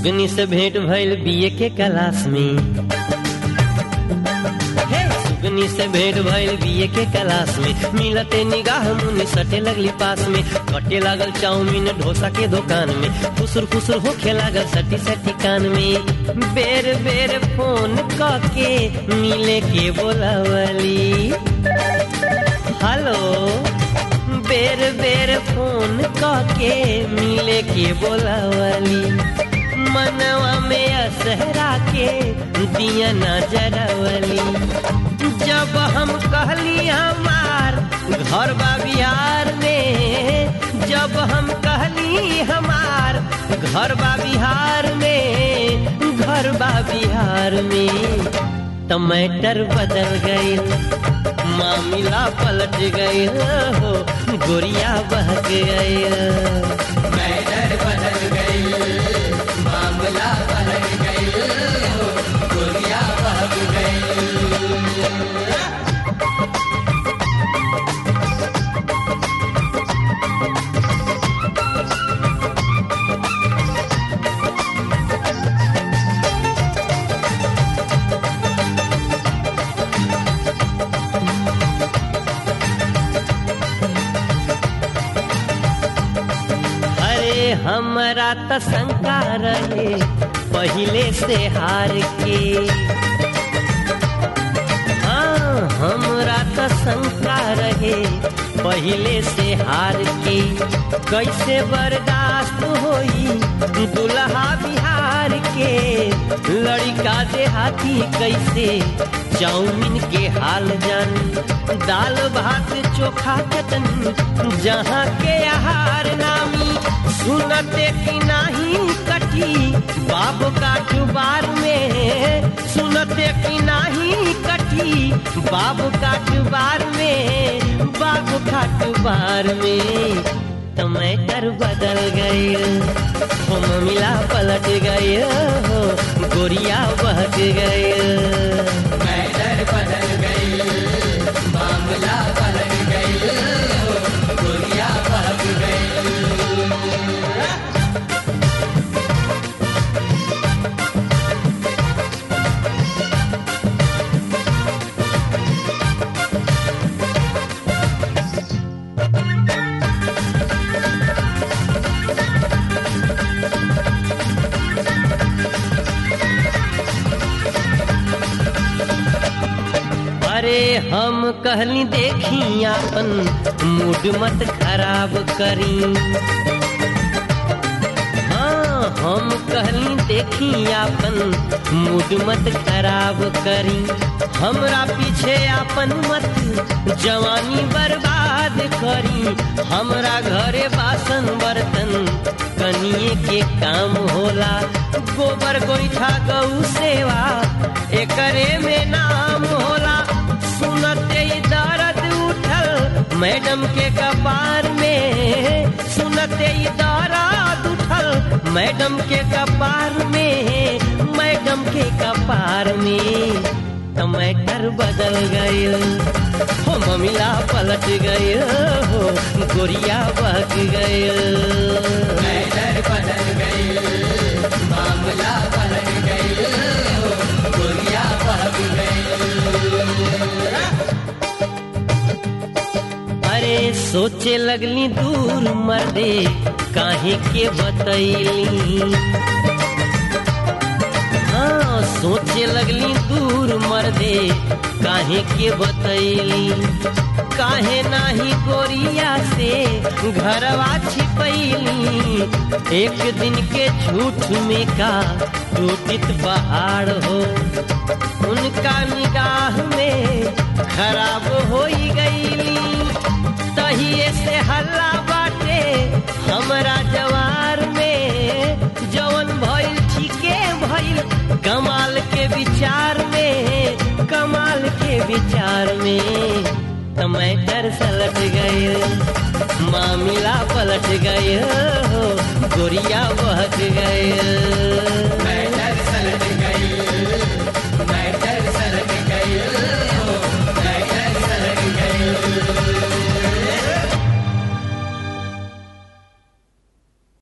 सुगनी से भेंट भइल बीए के क्लास में हे सुगनी से भेंट भइल बीए के क्लास में मिलते निगाह मुनि सटे लगली पास में कटे लागल चाउमीन डोसा के दुकान में फुसुर फुसुर होखे लागल सटी सटी कान में बेर बेर फोन के मिले के बोलावली हेलो बेर बेर फोन के मिले के बोलावली मनवा में असहरा के दिया नजरवली जब हम कहली हमार घर बा बिहार में जब हम कहली हमार घर बा बिहार में घर बा बिहार में टमाटर बदल गई मामला पलट गई हो गोरिया बहक गई मैटर बदल गई मामला बदल गई हो गोलियां बहक गई अरे हमरा त शंका रहे पहिले से हार के हाँ हमरा त शंका रहे पहिले से हार के कैसे बर्दाश्त होई दुल्हा बिहार के लड़का देहाती कैसे चाउमीन के हाल जानी दाल भात चोखा चटनी जहाँ के आहार नामी सुनते कि नाही कटी बाबू का जुबार में सुनते कि नाही कटी बाबू का जुबार में बाबू का जुबार में टमाटर बदल गए हो मिला पलट गए हो गोरिया बहक गए मैटर बदल गई मामला बदल गई हो गोलियां बहक गई अरे हम कहली देखी अपन मूड मत खराब करी हाँ हम कहली देखी अपन मूड मत खराब करी हमरा पीछे अपन मत जवानी बर्बाद करी हमरा घरे बासन बर्तन कनिए के काम होला गोबर गोईठा गौ सेवा एकरे में नाम होला सुनते ही दर्द उठल मैडम के कपार में सुनते ही दर्द उठल मैडम के कपार में मैडम के कपार में टमाटर बदल गए हो ममिला पलट गए हो गोरिया बहक गए मैटर बदल गई मामला बदल गई हो गोलियां बहक गई अरे सोचे लगली दूर मर्दे काहे के बतैली हाँ सोचे लगली दूर मर्दे काहे के बतैली काहे नाही गोरिया से घरवा छिपैली एक दिन के झूठ में का टूटित पहाड़ हो उनका निगाह में खराब हो गईली तहिए से हल्ला बाटे हमरा जवार में जवन भइल ठीके भइल कमाल के विचार में कमाल के विचार में टमाटर सलट गए मामिला पलट गए हो गोरिया बहक गए